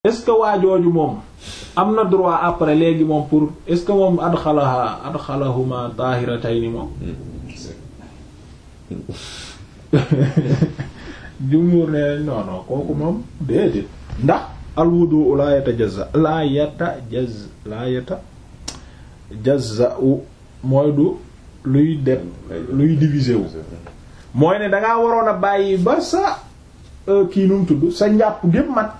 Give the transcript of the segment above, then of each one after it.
est-ce que waa jooju moom am na droit après léegi moom pour est-ce que moom adxalaha adxalahuma tahiratayni moom jumhur ne non non kooku moom déedéet ndax alwudu la yatajazza la yatajazza la yatajazza mooy du luy det luy diviser wu mooy ne dangaa waroon a bàyyi ba sa kii num tudd sa njàpp gépp mat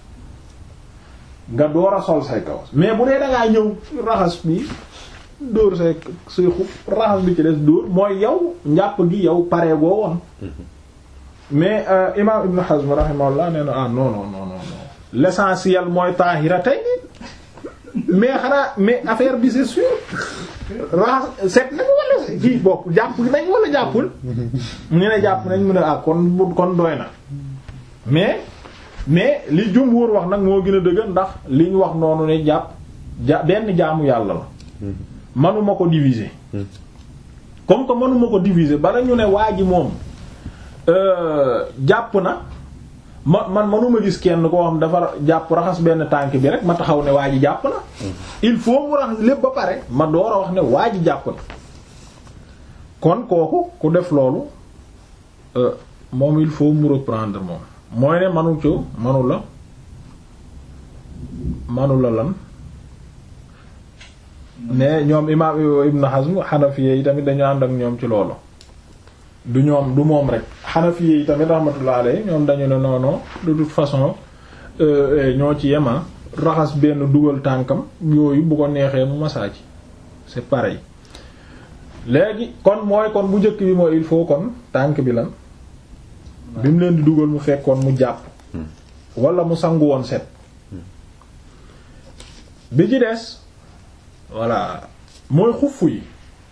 nga door a sol say kawas mais bu dee dangaa ñëw raxas bi dóor say say xub raxas bi ci des dóor mooy yow njàpp gi yow pare goo woon mais imam Ibn Hazm rahimahullah nee na ah non non non non l'essentiel mooy tahiratay mais xanaa mais affaire bi c'est sûr raxas set nañ wala kii bopp jàpp nañ wala jàppul ñu ne jàpp nañ mu ne ah kon kon doy na mais mais li jumhur wax nag moo gën a dëgg ndax li ñu wax noonu ne jàpp ja benn jaamu yàlla la manuma ko diviser comme que manuma ko diviser bala ñu ne waa ji moom jàpp na ma man manuma gis kenn koo xam dafa jàpp raxas benn tànk bi rek ma taxaw ne waa ji jàpp na il faut mu raxas lépp ba pare ma door a wax ne waa ji jàpp na kon kooku ku def loolu moom il faut mu reprendre moom mooy ne manu co manu la manu la lan mais ñoom imaam Ibn Hazm Hanafiya yi tamit dañu ànd ak ñoom ci loolu du ñoom du moom rek Hanafiya yi tamit rahmatullah alayhi ñoom dañu ne non non de toute façon ñoo ci yema raxas benn dugal tànkam yooyu bu ko neexee mu masaa ci c'est pareil léegi kon mooy kon bu njëkk bi mooy il faut kon tànk bi lan bi mu leen di dugal mu fekkoon mu jàpp wala mu sangu woon set bi ci des voilà mooy xuff yi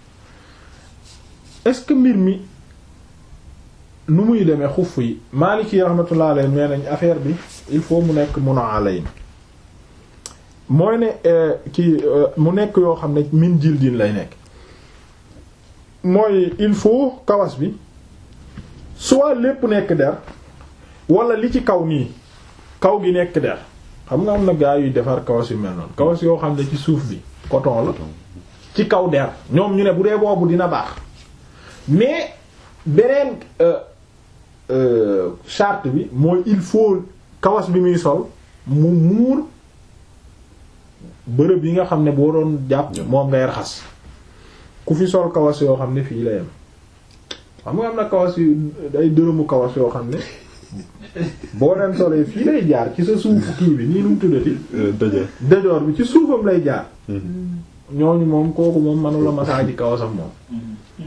est-ce que mbir mi nu muy demee xuff yi Maliki rahmatullah alayhi nee nañ affaire bi il faut mu nekk mun a alayn mooy ne kii mu nekk yoo xam ne min jildin lay nekk mooy il faut kawas bi soit lépp nekk der wala li ci kaw nii kaw gi nekk der xam nga am na gaa yuy defar kawas yu mel noonu kawas yoo xam ne ci suuf bi coton la ci kaw der ñoom ñu ne bu dee boobu dina baax mais beneen charte bi mooy il faut kawas bi muy sol mu muur bërëb yi nga xam ne boo doon jàpp moom ngay raxas ku fi sol kawas yoo xam ne fii la yem xam nga am na kawas yu ay dërëmu kawas yoo xam ne boo leen solee fii lay jaar ci sa suufu kii bi nii nu mu tuddati dajoor bi ci suufam lay jaar ñooñu moom kooku moom manula masaaji kawasam moom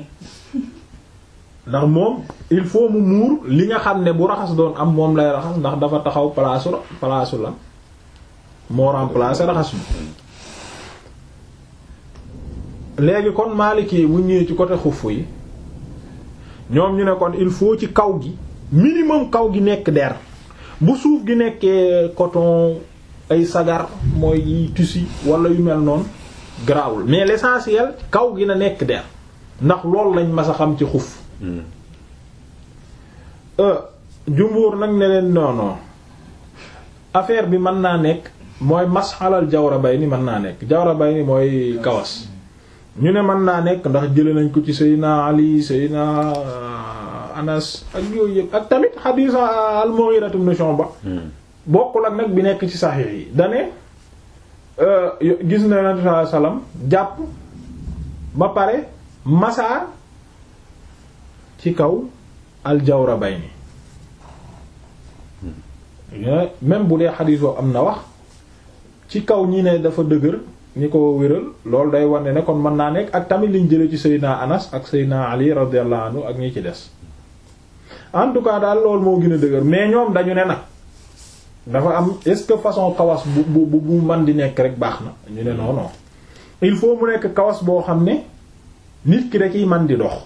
ndax moom il faut mu muur li nga xam ne bu raxas doon am moom lay raxas ndax dafa taxaw palaasu palaasu la moo remplacer raxas bi léegi kon Maliki bu ñëwee ci côté xuff yi ñoom ñu ne kon il faut ci kaw gi minimum kaw gi nekk der bu suuf gi nekkee coton ay sagar mooy yi tissu wala yu mel noonu grawul mais l'essentiel kaw gi na nekk der ndax loolu lañ mas a xam ci xuf jumbuur nag ne leen non non affaire bi mën naa nekk mooy masxalal jawra bay ni mën naa nekk jawra bay ni mooy kawas ñu ne mën naa nekk ndax jële nañ ko ci Seydina Ali Seydina Anas ak yooyu yëpp ak tamit xadiis al-Mughira ibn Shu'ba bokkul ak nag bi nekk ci saxiix yi dane gis na Yonent sallallahu alayhi wasallam jàpp ba pare masaa ci kaw aljawra bay ni même bu dee xadiis boobu am na wax ci kaw ñi ne dafa dëgër ñi ko wéral loolu day wane ne kon mën naa nekk ak tamit liñ jële ci Seydina Anas ak Seydina Ali radiyallahu anhu ak ñi ci des en tout cas daal loolu moo gën a dëgër mais ñoom dañu ne nag dafa am est-ce que façon kawas bu bu bu man di nekk rek baax na ñu ne non non il faut mu nekk kawas boo xam ne nit ki da ciy man di dox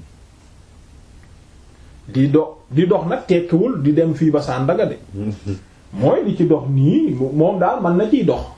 di dox di dox nag tekkiwul di dem fii ba Sandaga de mooy di ci dox nii moom daal man na ciy dox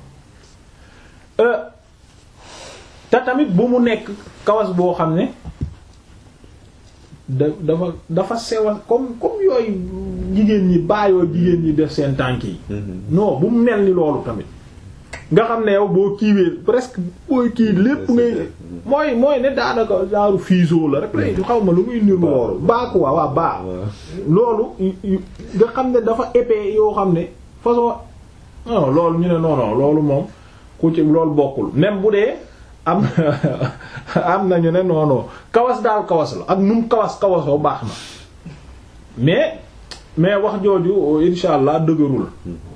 te tamit bu mu nekk kawas boo xam ne da dafa dafa sewa comme comme yooyu jigéen ñi baayoo jigéen ñi def seen tànk yi non bu mu mel ni loolu tamit nga xam ne yow boo kiiwee presque booy kii lépp ngay mooy mooy ne daanaka genre fiso la rek lay xaw ma lu muy niru loolu baa quoi waa baa loolu nga xam ne dafa épais yoo xam ne façon non loolu ñu ne non non loolu moom ku ci loolu bokkul même bu dee am am nañu ne non non kawas daal kawas la ak num kawas kawasoo baax na mais mais wax jooju insha allah dëgërul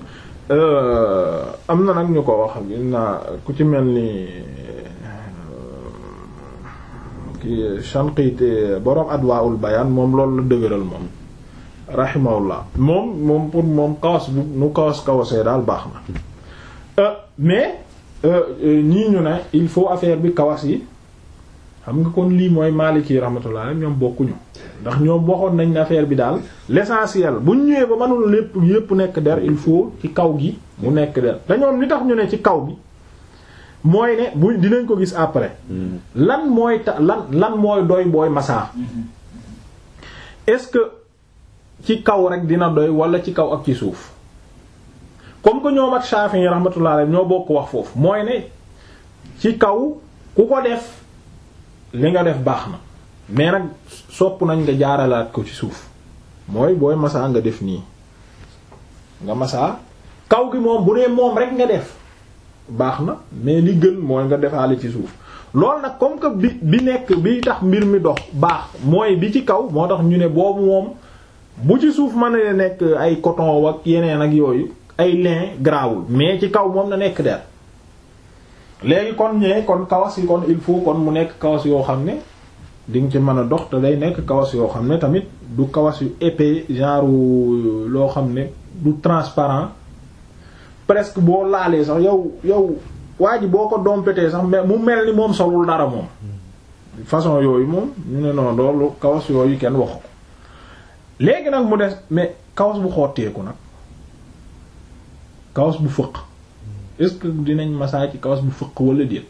am na nag ñu ko wax na ku ci mel ni ki Shanqiti borom Adwaa'ul Bayaan moom loolu la dëgëral moom rahimahullah moom moom pour moom kawas bu nu kawas kawasee daal baax na mais ñii ñu ne il faut affaire bi kawas yi xam nga kon lii mooy Maliki rahmatullah ñoom bokkuñu ndax ñoom waxoon nañ ne affaire bi daal l'essentiel bu ñu ñëwee ba mënul lépp yépp nekk der il faut ci kaw gi mu nekk der te ñoom li tax ñu ne ci kaw gi mooy ne bu dinañ ko gis après lan mooy ta lan lan mooy doy booy masaa est-ce que ci kaw rek dina doy wala ci kaw ak ci suuf comme que ñoom ak Shafi'i rahmatullah alayhi ñoo bokk wax foofu mooy ne ci kaw ku ko def li nga def baax na mais nag sopp nañ nga jaaralaat ko ci suuf mooy booy masaa nga def nii nga masaa kaw gi moom bu dee moom rek nga def baax na mais li gën mooy nga defaale ci suuf loolu nag comme que bi bi nekk bi tax mbir mi dox baax mooy bi ci kaw moo tax ñu ne boobu moom bu ci suuf mën na nekk ay coton ak yeneen ak yooyu ay lin grawul mais ci kaw moom na nekk der léegi kon ñee kon kawas yi kon il faut kon mu nekk kawas yoo xam ne di nga ci mën a dox te day nekk kawas yoo xam ne tamit du kawas yu épais genre loo xam ne du transparent presque boo laalee sax yow yow waa ji boo ko dompetee sax mu mel ni moom solul dara moom façon yooyu moom ñu ne noonu loolu kawas yooyu kenn waxu ko léegi nag mu des mais kawas bu xotteeku nag kawas bu fëq est-ce que dinañ masaa ci kawas bu fëq wala déet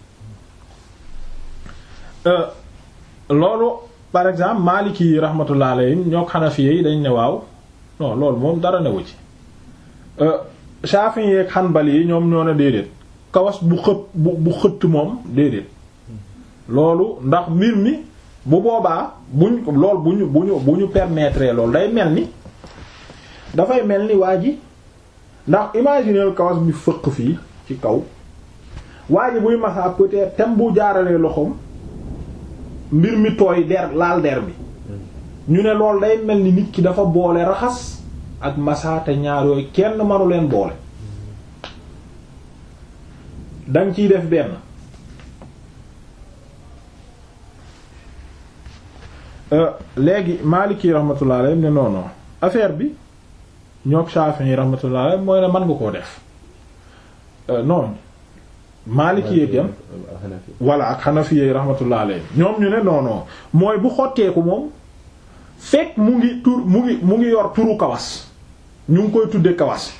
loolu par exemple Maliki yi rahmatullah alayhim ñoo Hanafi yi dañ ne waaw non loolu moom dara newu ci Shafi'i yi ak Hanbali yi ñoom ñoo ne déedéet kawas bu xët bu bu xëtt moom déedéet loolu ndax mbir mi bu boobaa buñ lool bu ñu bu ñu bu ñu permettre loolu day mel ni dafay mel ni waa ji ndax imaginer kawas bi fëq fii ci kaw waa ji buy masaa peut-être tem bu jaaralee loxoom mbir mi tooy der laal der bi ñu ne loolu day mel ni nit ki dafa boole raxas ak masaa te ñaar yooyu kenn manu leen boole danga ciy def benn léegi Maliki rahmatullah alayhi ne non non affaire bi ñoog Shafi'i rahmatullah alayhi mooy ne mën nga koo def non Maliki yeeg yam walla ak Hanafi yi rahmatullah alayhi ñoom ñu ne non non mooy bu xotteeku moom fekk mu ngi tur mu ngi mu ngi yor turu kawas ñu ngi koy tudde kawas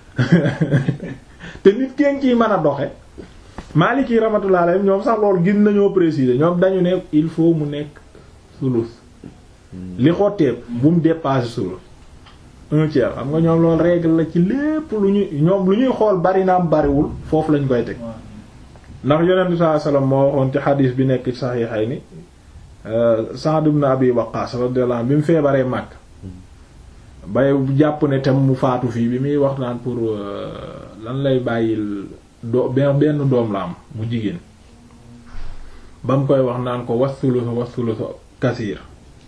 te nit kenn ciy mën a doxe Maliki rahmatullah alayhi ñoom sax loolu gën nañoo préciser ñoom dañu ne il faut mu nekk sulus li xotteeku bu mu dépasser sulus un tiers xam nga ñoom loolu règle la ci lépp lu ñuy ñoom lu ñuy xool bari naam bariwul foofu lañ koy teg ndax yonent bi sallallahu alayhi wasallam moo waxoon ci xadiis bi nekk ci Sahihayni Sa'd ibn Abi Waqqas radiyallahu anhu bi mu feebaree màgg bay jàpp ne tam mu faatu fii bi muy wax naan pour lan lay bàyyil do benn doom la am mu jigéen ba mu koy wax naan ko wasulusu wasulusu kasiir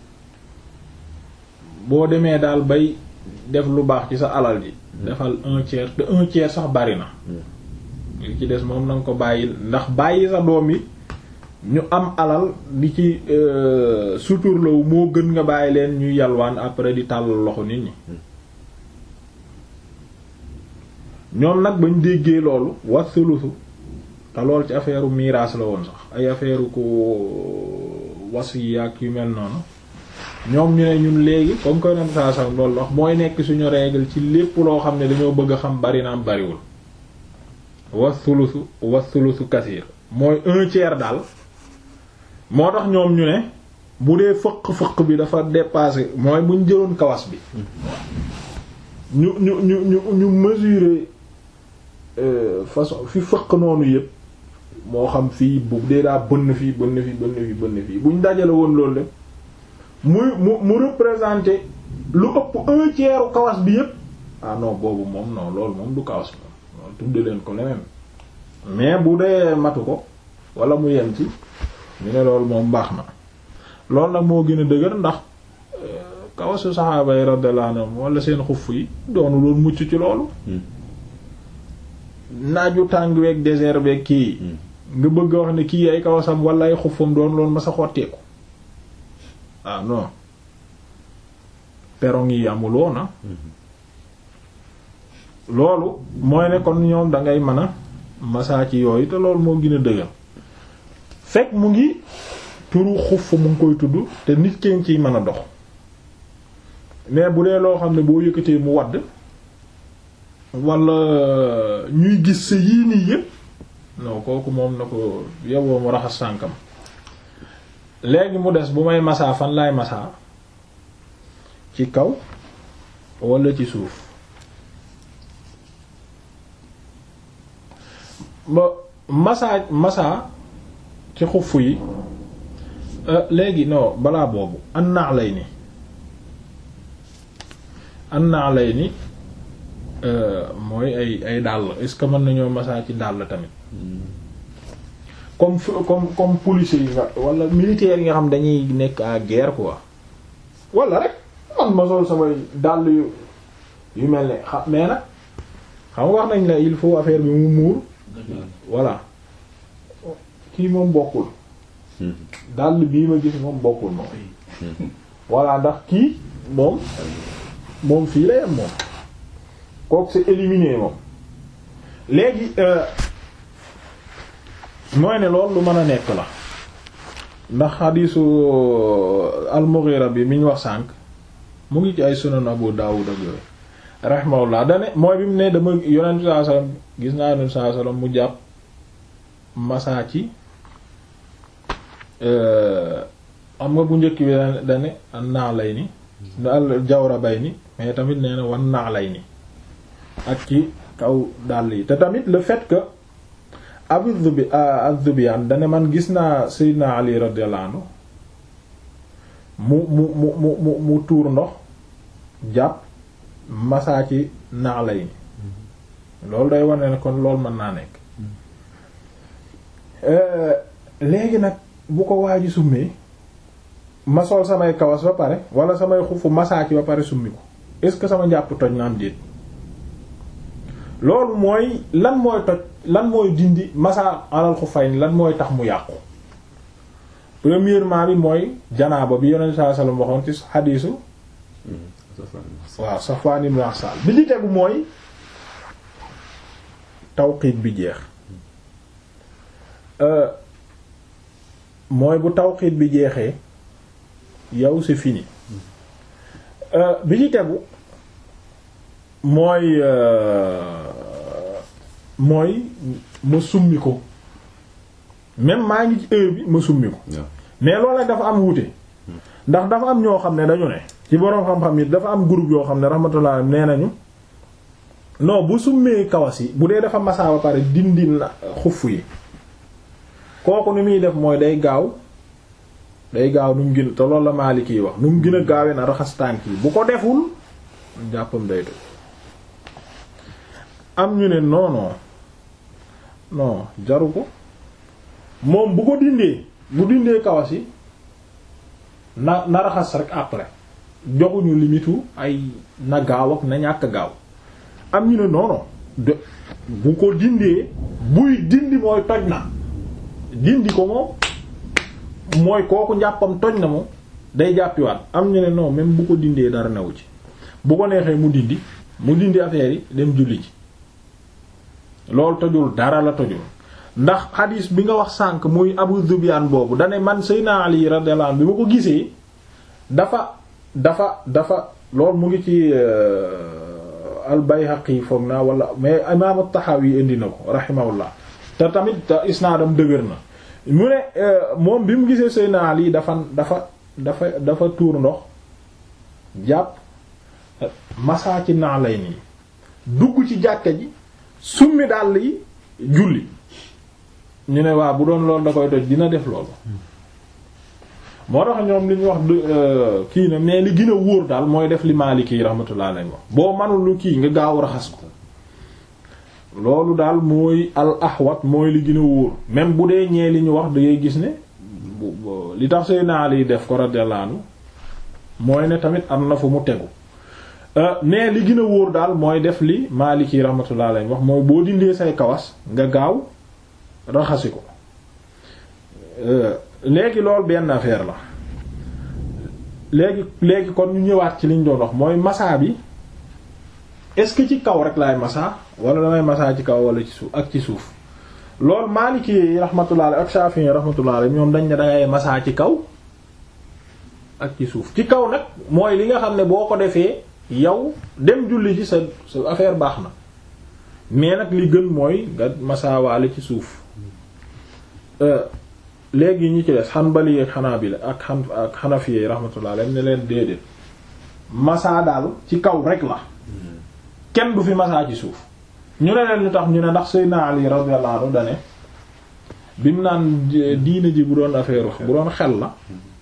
boo demee daal bay def lu baax ci sa alal ji defal un tiers te un tiers sax bari na li ci des moom na nga ko bàyyil ndax bàyyi sa doom yi ñu am alal di ci suturlawu moo gën nga bàyyi leen ñuy yalwaan après di tàllal loxo nit ñi ñoom nag bañ déggee loolu wasulusu te lool ci affaire miraas la woon sax ay affaire ko wasi ak yu mel noonu ñoom ñu ne ñun léegi comme que nen saa sam loolu wax mooy nekk suñu règle ci lépp loo xam ne dañoo bëgg a xam bari na am bariwul wasulusu wasulusu kasiir mooy un tiers daal moo tax ñoom ñu ne bu dee fëq-fëq bi dafa dépassé mooy bu ñu jëloon kawas bi ñu ñu ñu ñu ñu mesurer façon fi fëq noonu yépp moo xam fii bu dee daa bënn fii bënn fii bënn fii bënn fii bu ñu dajale woon loolu lépp muy mu mu représenter lu ëpp un tiers kawas bi yépp ah non boobu moom non loolu moom du kawas moom loolu tudde leen ko leneen mais bu dee matu ko wala mu yem ci ñu ne loolu moom baax na loolu nag moo gën a dëgër ndax kawasu saxaaba yi radiyallahu anhum wala seen xuff yi doonu loolu mucc ci loolu naaju tàng weeg désert beeg kii nga bëgg a wax ne kii ay kawasam wala ay xuffam doon loolu ma sa xotteeku ah non perong yi amuloo na loolu mooy ne kon ñoom dangay mën a masaa ci yooyu te loolu moo gën a dëgër fekk mu ngi turu xuff mu ngi koy tudd te nit kenn ciy mën a dox mais bu dee loo xam ne boo yëkkatee mu wadd wala ñuy gis sa yii nii yépp non kooku moom na ko yowoo mu raxas sànkam léegi mu des bu may masaa fan laay masaa ci kaw wala ci suuf ba masaa masaa ci xuff yi léegi non balaa boobu an naax lay ni an naax lay ni mooy ay ay dàll est-ce que mën nañoo masaa ci dàll tamit comme comme comme policiers yi nga wala militaires yi nga xam dañuy nekk à guerre quoi wala rek man ma sol samay dàll yu yu mel ne xam mais nag xam nga wax nañ la il faut affaire bi mu muur voilà kii moom bokkul dàll bii ma gis moom bokkul moom voilà ndax kii moom moom fii la yem moom kooku c'est éliminé moom léegi mooy ne loolu lu mën a nekk la ndax xadiisu al-Mughira bi mi ñu wax sànq mu ngi ci ay sunan Abu Dawud ak yooyu rahimahullah dane mooy bi mu ne dama yonent sallallahu alayhi wasallam gis naa yonent sallallahu alayhi wasallam mu jàpp masaa ci xam nga bu njëkk bi dane an naa lay ni al jawra bay ni mais tamit nee na wan naa lay ni ak ci kaw dàll yi te tamit le fait que Abu Dhubi az-Zubyan dane man gis naa Seydina Ali radiyallahu anhu mu mu mu mu mu mu tuur ndox jàpp masaa ci naa lay ni loolu day wane ne kon loolu mën naa nekk léegi nag bu ko waaji summee ma sol samay kawas ba pare wala samay xufu masaa ci ba pare summi ko est-ce que sama njàpp toj na am déet loolu mooy lan mooy toj lan mooy dindi masa alal xufayn lan mooy tax mu yàqu premièrement bi mooy janaaba bi yonent sallallahu alayhi wasallam waxoon ci xadiisu waaw Safwan ibn Asal bi ci tegu mooy tawqiit bi jeex mooy bu tawqiit bi jeexee yow c'est fini bi ci tegu mooy mooy ma summi ko même maa ngi ci heure bi ma summi ko mais loolu nag dafa am wuute ndax dafa am ñoo xam ne dañu ne ci boroom xam-xam yi dafa am groupe yoo xam ne rahmatullah nee nañu non bu summee kawas yi bu dee dafa masaa ba pare dindi na xuff yi kooku ni muy def mooy day gaaw day gaaw nu mu gën te loolu la Maliki yi wax nu mu gën a gaawee na raxas tànk yi bu ko deful jàppam day toj am ñu ne non non non jaru ko moom bu ko dindee bu dindee kawas yi na na raxas rek après joxuñu limitu ay na gaaw ak na ñàkk gaaw am ñu ne non non de bu ko dindee buy dindi mooy toj na dindi ko moom mooy kooku njàppam toj na moom day jàppiwaat am ñu ne non même bu ko dindee dara newu ci bu ko neexee mu dindi mu dindi affaire yi dem julli ci loolu tojul dara la tojul ndax xadiis bi nga wax sànq muy Abu Zubyan boobu dane man Seydina Ali radiyallahu anhu bi ma ko gisee dafa dafa dafa loolu mu ngi ci al-Bayhaqi foog naa wala mais imaam at-Tahawi indi na ko rahimahullah te tamit isnaadam dëgër na mu ne moom bi mu gisee Seydina Ali dafa dafa dafa dafa tuur ndox jàpp masaa ci naa lay nii dugg ci jàkka ji summi dàll yi julli ñu ne waa bu doon loolu da koy toj dina def loolu moo tax ñoom li ñu wax kii na mais li gën a wóor daal mooy def li Maliki yi rahmatullah alayhi wax boo manul lu kii nga gaaw raxas ko loolu daal mooy al ahwat mooy li gën a wóor même bu dee ñee li ñu wax da ngay gis ne li tax Seydina Ali def ko radiyallahu anhu mooy ne tamit am na fu mu tegu mais li gën a wóor daal mooy def li Maliki yi rahmatullah alayhi wax mooy boo dindee say kawas nga gaaw raxasi ko léegi loolu benn affaire la léegi léegi kon ñu ñëwaat ci liñ doon wax mooy massa bi est-ce que ci kaw rek laay massa wala damay massa ci kaw wala ci suuf ak ci suuf loolu Maliki yi rahmatullah ak Shafi'i rahmatullah ñoom dañ ne dangay massa ci kaw ak ci suuf ci kaw nag mooy li nga xam ne boo ko defee yow dem julli ci sa sa affaire baax na mais nag li gën mooy nga massa waale ci suuf léegi ñi ci des Hanbali ak Hanabila ak xan ak Hanafi rahmatullah alayhi ne leen déedéet massa daal ci kaw rek la kenn du fi massa ci suuf ñu ne leen lu tax ñu ne ndax Seydina Ali radiyallahu anhu dane bi mu naan diine ji bu doon affaire bu doon xel la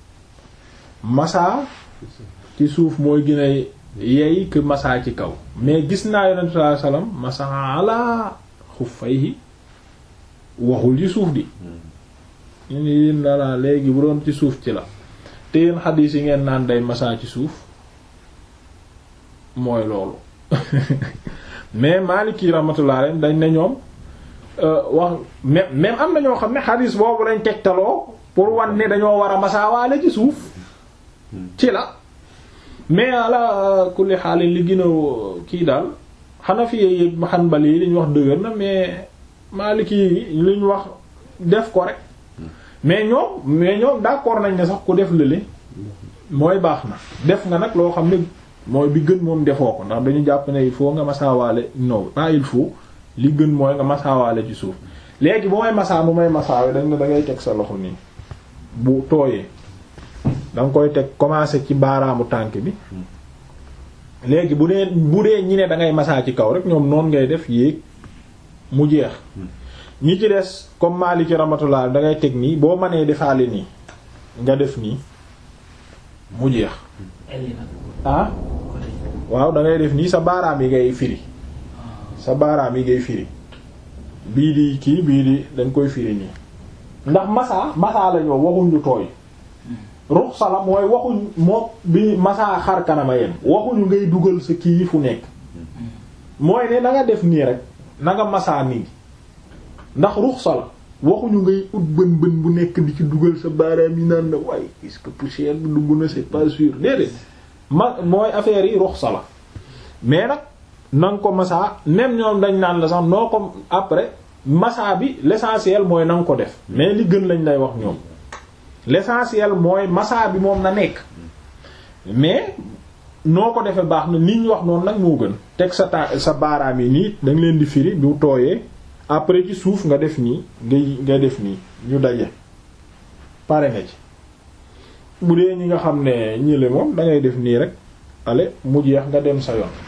massa ci suuf mooy gën a yey que massa ci kaw mais gis naa yonent sallallahu alayhi wasallam massa ala xuffayhi waxul ci suuf di ñu ni yéen dara léegi bu doon ci suuf ci la te yéen xadiis yi ngeen naan day massa ci suuf mooy loolu mais Maliki rahmatullah alayhi dañ ne ñoom wax même même am na ñoo xam ne xadiis boobu lañ tegtaloo pour wan ne dañoo war a masaawaale ci suuf ci la mais ala kulli xaal li gën a kii daal Hanafi yi Hanbali yi liñ wax dëgër na mais Maliki yi liñ wax def ko rek mais ñoom mais ñoom d'accord nañ ne sax ku def lële mooy baax na def nga nag loo xam ne mooy bi gën moom defoo ko ndax dañu jàpp ne il faut nga masaawaale non pas il faut li gën mooy nga masaawaale ci suuf léegi bu may masaa bu may masaawe dañ ne da ngay teg sa loxo nii bu tooyee da nga koy teg commencer ci baaraamu tànk bi léegi bu dee bu dee ñi ne da ngay masaa ci kaw rek ñoom noonu ngay def yéeg mu jeex ñi ci des comme Maliki rahmatullah da ngay teg nii boo mënee defaale nii nga def nii mu jeex ah waaw da ngay def nii sa baaraam yi ngay firi sa baaraam yi ngay firi bii di kii bii di dañ koy firi nii ndax massa massa lañu waxuñ lu tooy ruxsa la mooy waxuñ moo bi massa xar kanama yem waxuñu ngay dugal sa kii fu nekk mooy ne na nga def nii rek na nga massa nii ndax ruxsa la waxuñu ngay ut bën bën bu nekk di ci dugal sa baaraam yi naan na waaye est-ce que poussière bi dugg na c'est pas sûr déedéet ma mooy affaire yi ruxsa la mais nag na nga ko massa même ñoom dañ naan la sax noo ko après massa bi l'essentiel mooy na nga ko def mais li gën lañ lay wax ñoom l'essentiel mooy massa bi moom na nekk mais noo ko defee baax na nit ñu wax noonu nag moo gën teg sa ta sa baaraam yi nii da nga leen di firi du tooyee après ci suuf nga def nii ngay nga def nii ñu daje pare nga ci bu dee ñi nga xam ne ñile moom da ngay def nii rek ale mu jeex nga dem sa yoon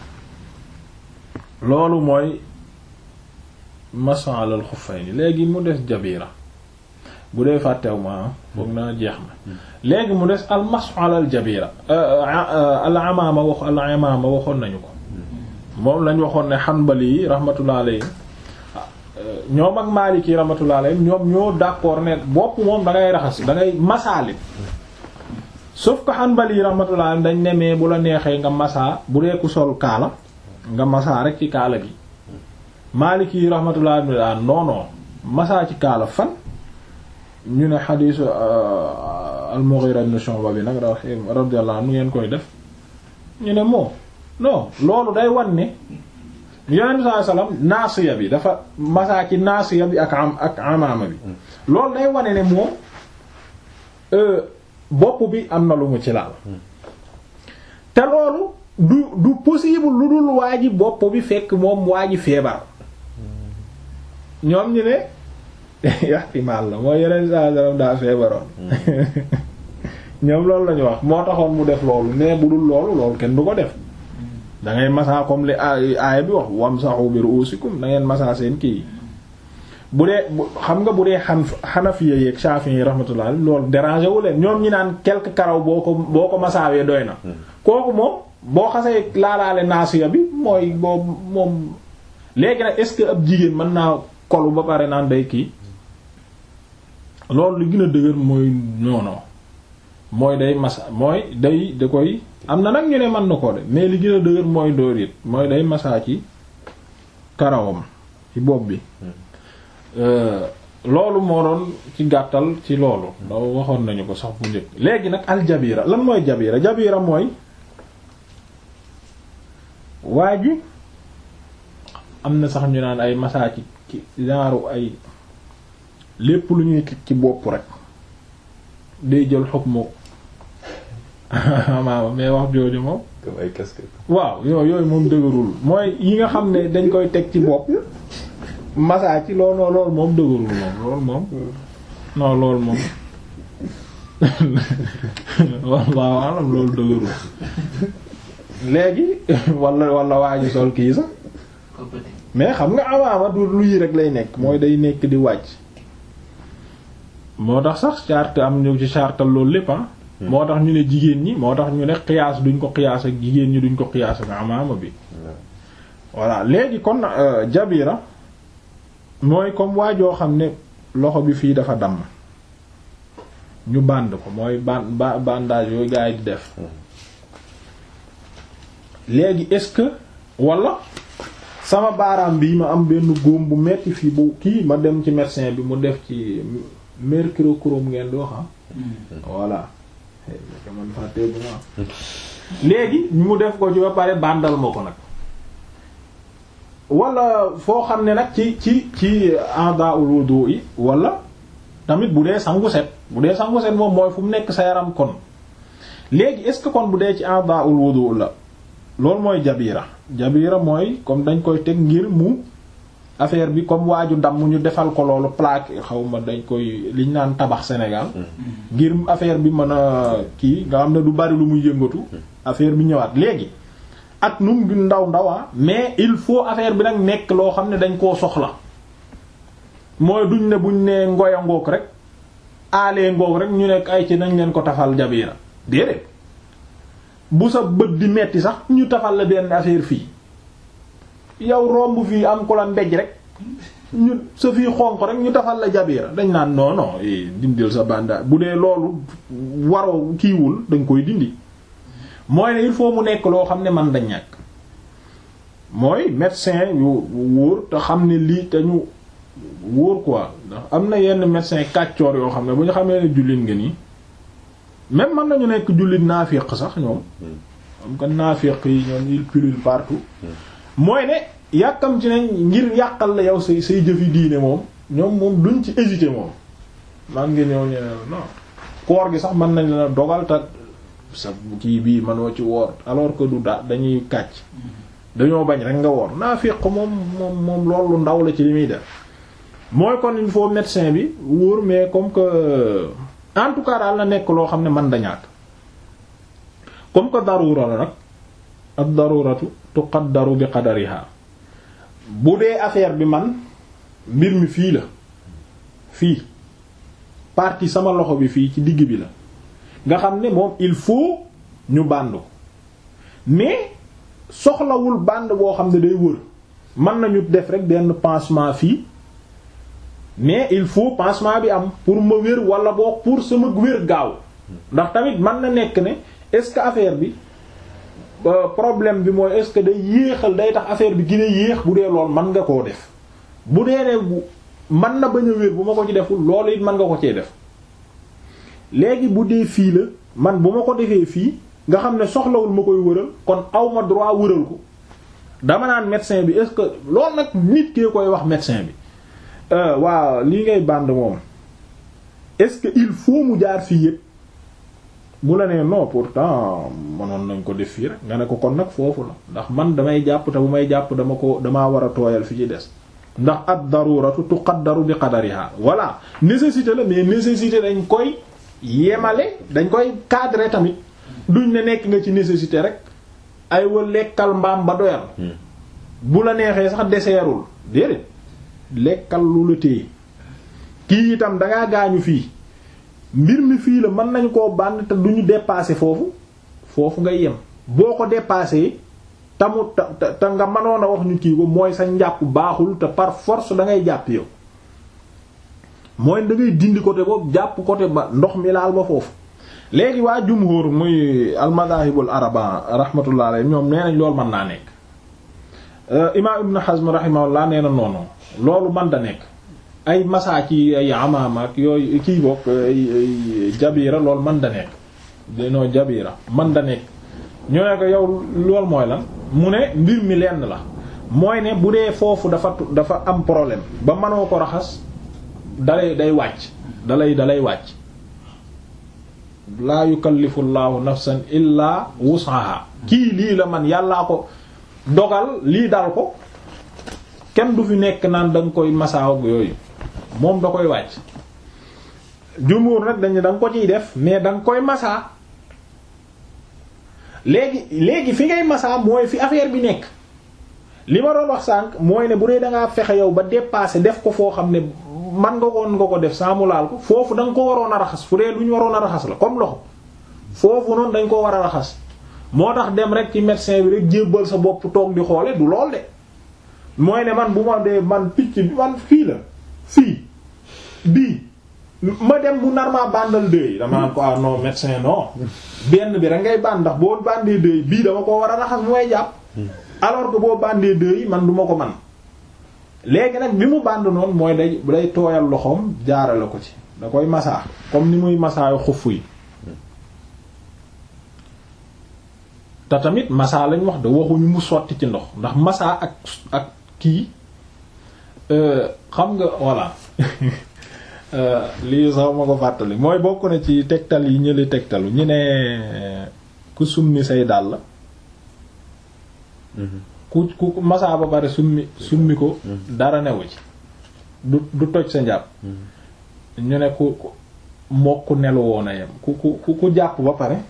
loolu mooy masalal xuffayni léegi mu des jabira bu dee fàttew ma foog naa jeex na léegi mu des al masalal jabira al amaama wax al amaama waxoon nañu ko moom lañ waxoon ne xanbali yi rahmatullah alayhi ñoom ak Maliki rahmatullah alayhi ñoom ñoo d'accord ne bopp moom da ngay raxas da ngay masaale sauf que Hanbali rahmatullah alayhi dañ nemee bu la neexee nga masaa bu dee ku sol kaala nga masaa rek ci kaala gi Maliki rahmatullah alayhi non non masaa ci kaala fan ñu ne xadiisu al-Mughira ibn Shu'ba bi nag radiyallahu anhu ngeen koy def ñu ne moom non loolu day wan ne yonent saa salaam naasiya bi dafa masaa ci naasiya bi ak am ak amaama bi loolu day wane ne moom bopp bi am na lu mu ci laal te loolu du du possible lu dul waa ji bopp bi fekk moom waa ji feebar ñoom ñu ne ihtimaal la mooy yonent saa salaam daa feebaroon ñoom loolu la ñu wax moo taxoon mu def loolu mais bu dul loolu loolu kenn du ko def da ngay masaa comme li aaya bi wax wamsahu bi ru'usikum da ngeen masaa seen kii bu dee xam nga bu dee xan xanafiya yeeg shafi'i yi rahmatullah loolu déranger wu leen ñoom ñi naan quelque karaw boo ko boo ko masaawee doy na kooku moom boo xasee laalaale naasiya bi mooy boobu moom léegi nag est-ce que ab jigéen mën naa kolu ba pare naan day kii loolu li gën a dëgër mooy noono mooy day masa mooy day da koy am na nag ñu ne mën na ko de mais li gën a dëgër mooy dóor it mooy day masaa ci karawam ci bopp bi loolu moo doon ci gàttal ci loolu da waxoon nañu ko sax bu njëkk léegi nag aljabira lan mooy jabira jabira mooy waa ji am na sax ñu naan ay masaa ci ci genre ay lépp lu ñuy ci bopp rek day jël xukmu maama mais wax jooju moom comme ay casquette. waaw yooyu yooyu moom dëgërul mooy yi nga xam ne dañ koy teg ci bopp masaa ci loolu non loolu moom dëgërul moom loolu moom non loolu moom waaw alam loolu dëgërul léegi wala wala waa ji sol kii sax mais xam nga awaama du luy rek lay nekk mooy day nekk di wàcc moo tax sax charte am ñu ci chartal loolu lépp ah moo tax ñu ne jigéen ñi moo tax ñu ne xiyaas duñ ko xiyaas ak jigéen ñi duñ ko xiyaas ak amaama bi voilà léegi kon jabira mooy comme waajoo xam ne loxo bi fii dafa damm ñu band ko mooy ban ba bandage yooyu gaa yi di def léegi est-ce que wala sama baaraam bi ma am benn góom bu metti fii bu kii ma dem ci médecin bi mu def ci mercurochrome ngeen di wax ah voilà man fàtte bu ma léegi mu def ko ci ba pare bandal ma ko nag wala foo xam ne nag ci ci ci a'da'ul wudu yi wala tamit bu dee sangu set bu dee sangu set moom mooy fu mu nekk sa yaram kon léegi est-ce que kon bu dee ci a'da'ul wudu la loolu mooy jabira jabira mooy comme dañ koy teg ngir mu affaire bi comme waaju damm ñu defal ko loolu plaque xaw ma dañ koy liñ naan tabax Sénégal ngir affaire bi mën a kii nga xam ne du bari lu muy yëngatu affaire bi ñëwaat léegi ak num du ndaw ndawaa mais il faut affaire bi nag nekk loo xam ne dañ koo soxla mooy duñ ne buñ ne ngoya ngoog rek aalee ngoog rek ñu nekk ay ci nañ leen ko tafal jabira déedéet bu sa bët di metti sax ñu tafal la benn affaire fii yow romb fii am ko la mbéj rek ñu sa fii xonq rek ñu tafal la jabira dañ naan non non dindil sa banda bu dee loolu waroo kiiwul dañ koy dindi mooy ne il faut mu nekk loo xam ne man da ñàkk mooy médecin yu wóor te xam ne lii te ñu wóor quoi ndax am na yenn médecin kàccoor yoo xam ne bu ñu xamee ne jullit nga nii même mën nañu nekk jullit naafiq sax ñoom am ko naafiq yi ñoom il pullule partout mooy ne yàkkam ci nañ ngir yàqal la yow say say jëfi diine moom ñoom moom duñ ci hésiter moom man nga ñëw ñe non koor gi sax mën nañ la dogal te sa kii bii mënoo ci woor alors que du da dañuy kàcc dañoo bañ rek nga woor naafiq moom moom moom loolu ndaw la ci li muy def mooy kon il faut médecin bi wóor mais comme que en tout cas daal na nekk loo xam ne man da ñàkk comme que darura la nag ad daruratu tuqaddaru bi qadariha bu dee affaire bi man mbir mi fii la fii partie sama loxo bi fii ci digg bi la nga xam ne moom il faut ñu bànd ko mais soxlawul bànd boo xam ne day wër mën nañu def rek benn pansement fii mais il faut pansement bi am pour ma wér wala boo pour sama wér gaaw ndax tamit mën na nekk ne est-ce que affaire bi problème bi mooy est-ce que day yéexal day tax affaire bi gën a yéex bu dee lool mën nga koo def bu dee ne bu mën na bañ a wér bu ma ko ci deful loolu it mën nga ko cee def léegi bu dee fii la man bu ma ko defee fii nga xam ne soxlawul ma koy wëral kon aw ma droit wëral ko dama naan médecin bi est-ce que loolu nag nit kee koy wax médecin bi waaw lii ngay bànd moom est-ce que il faut mu jaar fii yëpp bu la nee non pourtant mënoon nañ ko def fii rek nga ne ko kon nag foofu la ndax man damay jàpp te bu may jàpp dama ko damaa war a tooyal fi ci des ndax ad daruratu tuqaddaru bi qadariha voilà nécessité la mais nécessité dañ koy yemale dañ koy cadrer tamit duñ ne nekk nga ci nécessité rek ay wa lekkal mbaam ba doyal bu la neexee sax deseerul déedéet lekkal lu la téye kii itam dangaa gaañu fii mbir mi fii la mën nañ koo bànn te duñu dépasser foofu foofu ngay yem boo ko dépasser tamu te te nga mënoon a wax ñu kii ko mooy sa njàpp baaxul te par force da ngay jàpp yow mooy da ngay dindi côté boobu jàpp côté ba ndox mi laal ba foofu léegi waa jumhur muy almadahibul araba rahmatullah alayhi ñoom nee nañ loolu mën naa nekk imam ibn Hazm rahimahullah nee na noonu loolu man da nekk ay masaa ci ay amaama ak yooyu kii bokk jabira loolu man da nekk danoo jabira man da nekk ñoo ne ko yow loolu mooy lan mu ne mbir mi lenn la mooy ne bu dee foofu dafa dafa am problème ba mënoo ko raxas dalay day wàcc dalay dalay wàcc laa yukallifu llaahu nafsan illaa wus'aha kii lii la man yàllaa ko dogal lii dal ko kenn du fi nekk naan da nga koy masaaw ak yooyu moom da koy wàcc jumhur nag dañu da nga ko ciy def mais da nga koy masaa léegi léegi fi ngay masaa mooy fi affaire bi nekk li ma doon wax sànq mooy ne bu dee da ngaa fexe yow ba dépasser def ko foo xam ne man nga koon nga ko def saa mu laal ko foofu da nga ko waroon a raxas fu dee lu ñu waroon a raxas la comme loxo foofu noonu dañ ko war a raxas moo tax dem rek ci médecin bi rek jébbal sa bopp toog di xoole du lool de mooy ne man bu ma dee man picc bi man fii la fii bii ma dem mu nar maa bandal dëy dama naan ko ah non médecin non benn bi rek ngay band ndax boo bandee dëy bii dama ko war a raxas mu may jàpp alors que boo bandee dëy man du ma ko man léegi nag bi mu band noonu mooy day day tooyal loxoom jaarale ko ci da koy masaa comme ni muy masaayu xuff yi te tamit masaa lañ wax da waxuñu mu sotti ci ndox ndax masaa ak ak kii xam nga voilà lii sax ma ko fàttali mooy bokk na ci tegtal yi ñële tegtalu ñu ne ku summi say dàll ku ku masaa ba pare summi summi ko dara newu ci du du toj sa njàpp ñu ne ku mokk nelu woon a yem ku ku ku jàpp ba pare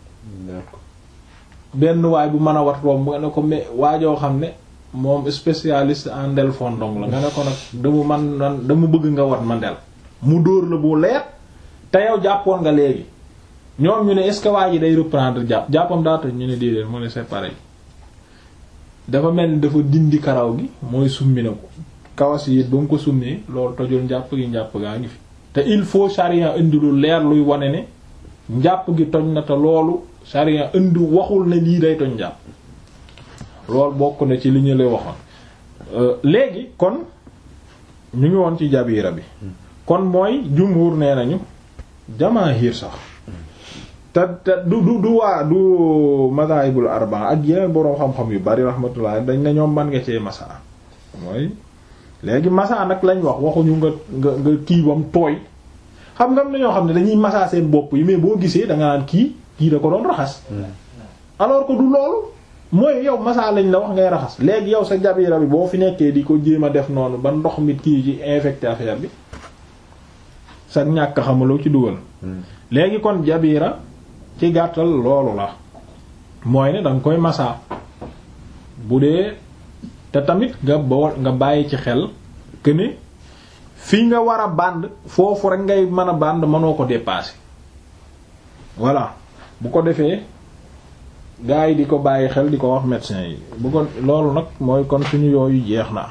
benn waay bu mën a wat romb nga ne ko mais waajoo xam ne moom spécialiste en ndel fondong la nga ne ko nag dama man dama bëgg nga wat ma ndel mu dóor la bu leer te yow jàppoon nga léegi ñoom ñu ne est-ce que waa ji day reprendre jàpp jàppam daa toj ñu ne déedéet mu ne c'est pareil dafa mel ni dafa dindi karaw gi mooy summi na ko kawas yi ba mu ko summee loolu tojul njàpp gi njàpp gaa ngi fi te il faut charia indi lu leer luy wane ne njàpp gi toj na te loolu charia indi waxul ne lii day toj njàpp loolu bokk na ci li ñu lay waxoon léegi kon ñu ngi woon ci jabira bi kon mooy jumhur nee nañu jamaahir sax te te du du du waa du madahibul arba ak yeneen boroom xam-xam yu bari rahmatullah dañ ne ñoom man nga cee masa mooy léegi masa nag lañ wax waxuñu nga nga nga kii bam tooy xam nga am na ñoo xam ne dañuy masa seen bopp yi mais boo gisee da nga naan kii kii da ko doon raxas alors que du loolu mooy yow masa lañ la wax ngay raxas léegi yow sa jabira bi boo fi nekkee di ko jéem a def noonu ba ndox mi kii ci infecté affaire bi sa ñàkk xamaloo ci dugal léegi kon jabira ci gàttal loolu la mooy ne danga koy masa bu dee te tamit nga bo nga bàyyi ci xel que ne fii nga war a bànd foofu rek ngay mën a bànd mënoo ko dépasser voilà bu ko defee gars yi di ko bàyyi xel di ko wax médecin yi bu ko loolu nag mooy kon suñu yooyu jeex na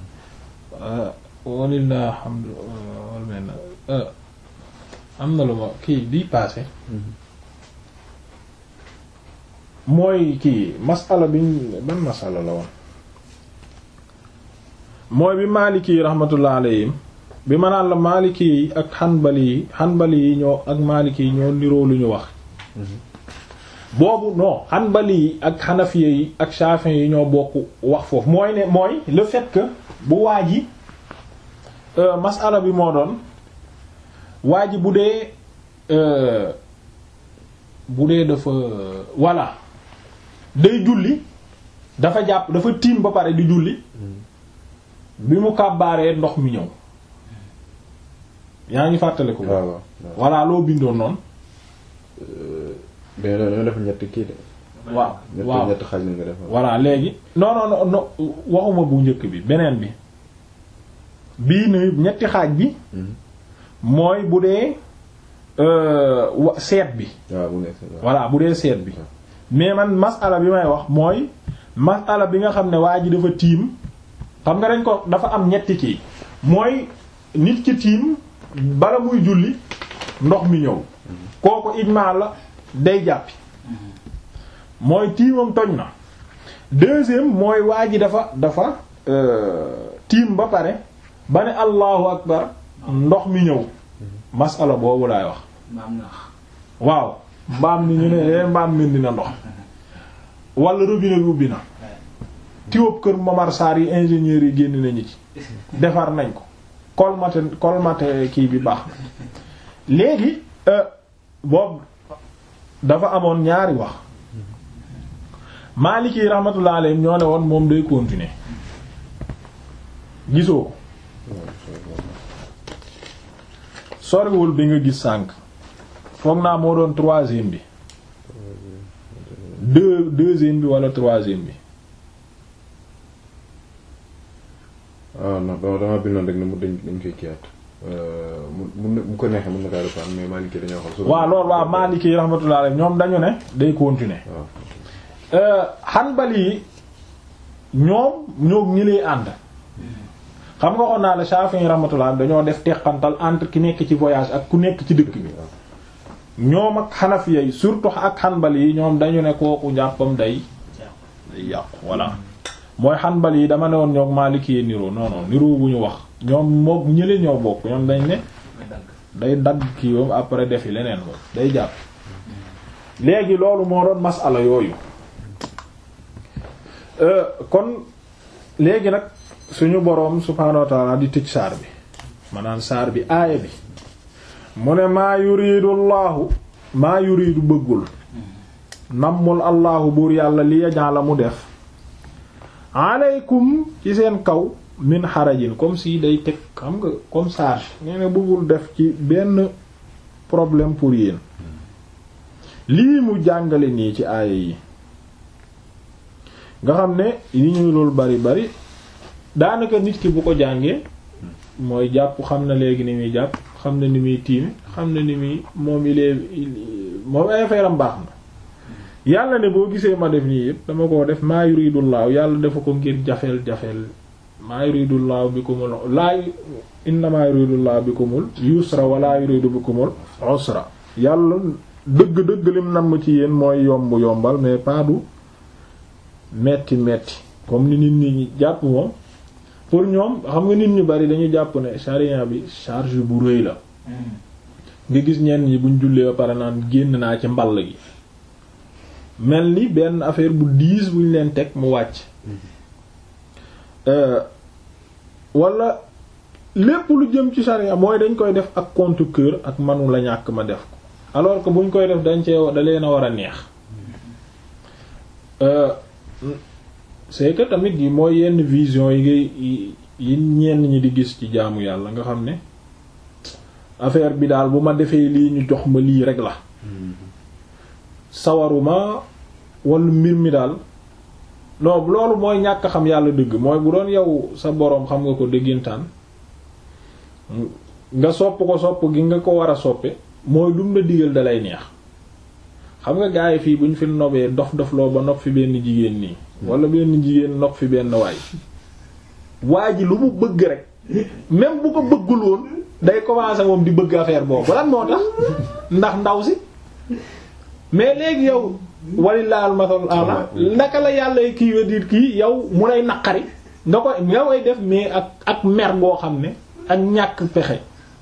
walillah alhamdu wal am na lu ma kii bii passé mooy kii masala bi ban masala la woon mooy bi Maliki yi rahmatullah alayhim bi ma naan la Maliki yi ak Hanbali yi Hanbali yi ñoo ak Maliki yi ñoo niroo lu ñu wax boobu non Hanbali yi ak Hanafiya yi ak Shafi'i yi ñoo bokk wax foofu mooy ne mooy le fait que bu waa ji masala bi moo doon waa ji bu dee bu dee dafa voilà day julli dafa jàpp dafa tiim ba pare di julli bi mu kàbbaaree ndox mi ñëw yaa ngi fàttale ko waaw waaw voilà loo bindoon noonu mais dañoo def ñetti kii de. waaw ñetti waaw ñetti xaaj la nga def. voilà léegi non non non non waxuma bu njëkk bi beneen bi bii ni ñetti xaaj bi mooy bu dee euh, wa- seet bi waaw bu nekk waaw. voilà bu dee seet bi mais man masala bi may wax mooy masala bi nga xam ne waa ji dafa tiim xam nga dañ ko dafa am ñetti kii mooy nit ki tiim bala muy julli ndox mi ñëw kooku ijmaa la day jàppi mooy tiimam toj na deuxième mooy waa ji dafa dafa euh, tiim ba pare ba ne allahu akbar ndox mi ñëw masala boobu laay wax maam nax waaw mbaam ni ñu ne eh mbaam mi dina ndox wala robinet bi ubbi na tiwób kër Momar Sarr yi ingénieurs yi génn nañu ci defar nañ ko colmaté colmaté kii bi baax na léegi euh, boobu dafa amoon ñaari wax Maliki yi rahmatullah alayhi ñoo ne woon moom day continuer gisoo ko soriwul bi nga gis sànq foog naa moo doon troisième bi deux deuxième bi wala troisième bi ah non dama dama bindoon rek ne mu dañ dañ koy kiiwaat mu mu bu ko neexee mën na kaa reprendre mais Maliki dañoo xam. souvent waaw loolu waaw Maliki yi rahmatullah alayhi ñoom dañu ne day continuer waaw Hanbali yi ñoom ñoo ñi lay ànd xam nga waxoon naa la Shafi'i rahmatullah dañoo def teqantal entre ki nekk ci voyage ak ku nekk ci dëkk bi ñoom ak Hanafiya yi surtout ak Hanbali yi ñoom dañu ne kooku njàppam day day yàqu voilà mooy Hanbali yi dama ne woon ñoom Maliki yi niroo non non niroo bu ñu wax ñoom moom ñële ñoo bokk ñoom dañ ne may dagg day dagg kii yoom après defi leneen moom day jàpp léegi loolu moo doon masala yooyu Euh, kon léegi nag suñu boroom subhaanahu wa ta'ala di tëj saar bi maanaam saar bi aaya bi mu ne maa yuridu allahu maa yuridu bëggul nammul allahu buur yàlla li yajala mu def aleykum ci seen kaw min xarajin comme si day teg xam nga comme charge nee na bëggul def ci benn problème pour yéen lii mu jàngale nii ci aaya yi nga xam ne yi ñuy loolu bari bari daanaka nit ki bu ko jàngee mooy jàpp xam na léegi ni muy jàpp xam na ni muy tiime xam na ni muy moom il est moom ay affaire am baax na yàlla ne boo gisee ma def nii yëpp dama ko def maa yuridullahu yàlla dafa ko ngir jafeel jafeel maa yuridullahu bikumul laa innamaa yuridullahu bikumul yusra wala yuridu bikumul usra yàlla dëgg-dëgg lim nam ci yéen mooy yomb yombal mais pas du metti metti comme ni nit ñi jàpp moom pour ñoom xam nga nit ñu bari dañu jàpp ne charia bi charge bu rëy la nga gis ñenn ñi buñ jullee ba pare naan génn naa ci mball gi mel ni benn affaire bu diis buñ leen teg mu wàcc wala lépp lu jëm ci charia mooy dañ koy def ak compte cœur ak manu la ñàkk ma def ko alors que buñ koy def dañ cee da leen a war a neex c'est que tamit yi mooy yenn vision yi ngay yi ñenn ñi di gis ci jaamu yàlla nga xam ne affaire bi daal bu ma defee lii ñu jox ma lii rek la sawaruma wala mbir mi daal non loolu mooy ñàkk xam yàlla dëgg mooy bu doon yow sa boroom xam nga ko dëggintaan nga sopp ko sopp gi nga ko war a soppe mooy lum la digal dalay neex xam nga gaa yi fii bu ñu fi nobee dof dof loo ba nopp fi benn jigéen nii wala benn jigéen nopp fi benn waay waa ji lu mu bëgg rek même bu ko bëggul woon day commencer moom di bëgg affaire boobu lan moo tax ndax ndaw si mais léegi yow walilah almasal ala naka la yàlla kii wa diit kii yow mu lay naqari nga koy nga koy def mais ak ak mer goo xam ne ak ñàkk pexe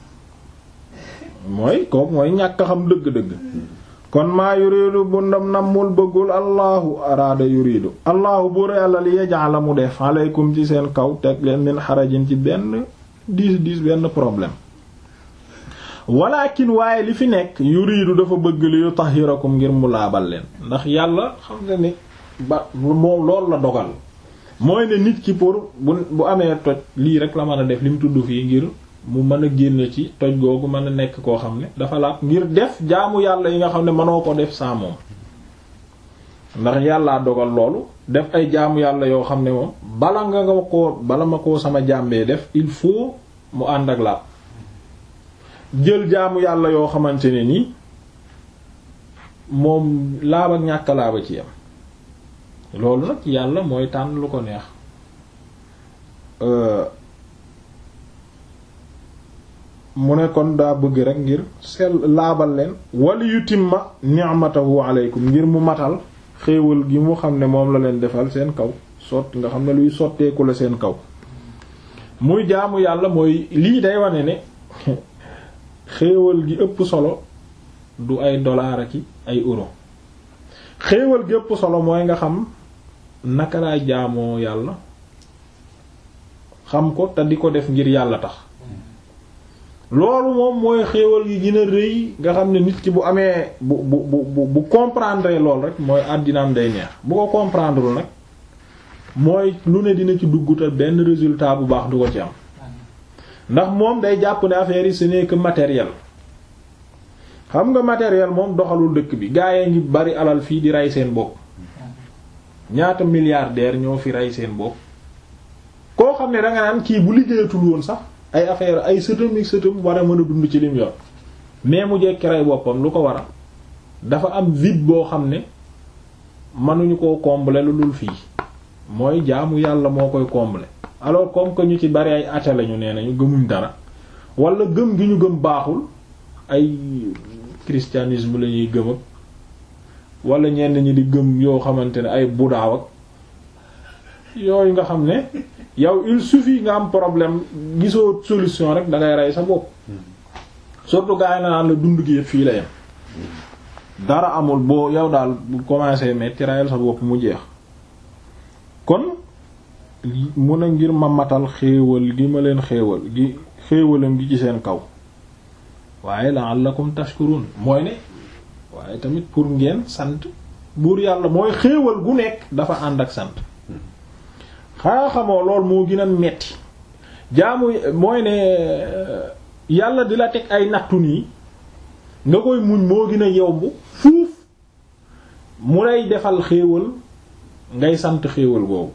mooy kooku mooy ñàkk xam dëgg-dëgg kon maa yuridu bu ndam nammul bëggul allahu araada yuridu allahu buur yàlla li yaj'ala mu def aleykum ci seen kaw teg leen min xarajin ci benn diis diis benn problème walakin waaye li fi nekk yuridu dafa bëgg li yutahhirakum ngir mu laabal leen ndax yàlla xam nga ni ba moom loolu la dogal mooy ne nit ki pour bu bu amee toj lii rek la mën a def li mu tudd fii ngir mu mën a génn ci toj googu mën a nekk koo xam ne dafa laab ngir def jaamu yàlla yi nga xam ne mënoo ko def sans moom ndax yàllaa dogal loolu def ay jaamu yàlla yoo xam ne moom bala nga nga ko bala ma koo sama jàmbee def il faut mu ànd ak laab jël jaamu yàlla yoo xamante ne nii moom laab ak ñàkk laaba ci yam loolu nag yàlla mooy tànn lu ko neex mu ne kon daa bëgg rek ngir sell laabal leen wali yutimma ni'matahu alaykum ngir mu matal xéewal gi mu xam ne moom la leen defal seen kaw sotti nga xam ne luy sotteeku la seen kaw muy jaamu yàlla mooy lii day wane ne xéewal gi ëpp solo du ay dollar ak ay euro xéewal gi ëpp solo mooy nga xam naka laay jaamoo yàlla xam ko te di ko def ngir yàlla tax loolu moom mooy xéewal gi gën a rëy nga xam ne nit ki bu amee bu bu bu bu comprendre lool rek mooy àddinaam day neex bu ko comprendre nag mooy lu ne dina ci dugg te benn résultat bu baax du ko ci am ndax moom day jàpp ne affaire yi ce n'est que matériel xam nga matériel moom doxalul dëkk bi gaa yi ngi bari alal fii di rey seen bopp ñaata milliardaire ñoo fi rey seen bopp koo xam ne danga naan kii bu liggéeyatul woon sax ay affaire ay sëtam ak sëtam war a mën a dund ci lim yor mais mu jekki rey boppam lu ko waral dafa am vide boo xam ne mënuñu koo combler lu dul fii mooy jaamu yàlla moo koy combler alors comme que ñu ci bari ay athée lañu nee nañu gëmuñ dara wala gëm gi ñu gëm baaxul ay christianisme la ñuy gëm ak wala ñenn ñi di gëm yoo xamante ne ay budaaw ak yooyu nga xam ne yow il suffit nga am problème gisoo solution rek da ngay rey sa bopp surtout gars yi na naan la dund gi yëpp fii la yem dara amul boo yow daal bu commencé metti rayal sa bopp mu jeex kon mun a ngir ma matal xéewal gi ma leen xéewal gi xéewalam gi ci seen kaw waaye la'allakum tashkurun mooy ne waaye tamit pour ngeen sant buur yàlla mooy xéewal gu nekk dafa ànd ak sant xanaa xamoo lool moo gën a metti jaamu mooy ne yàlla di la teg ay nattu nii nga koy muñ moo gën a yomb fuuf mu lay defal xéewal ngay sant xéewal boobu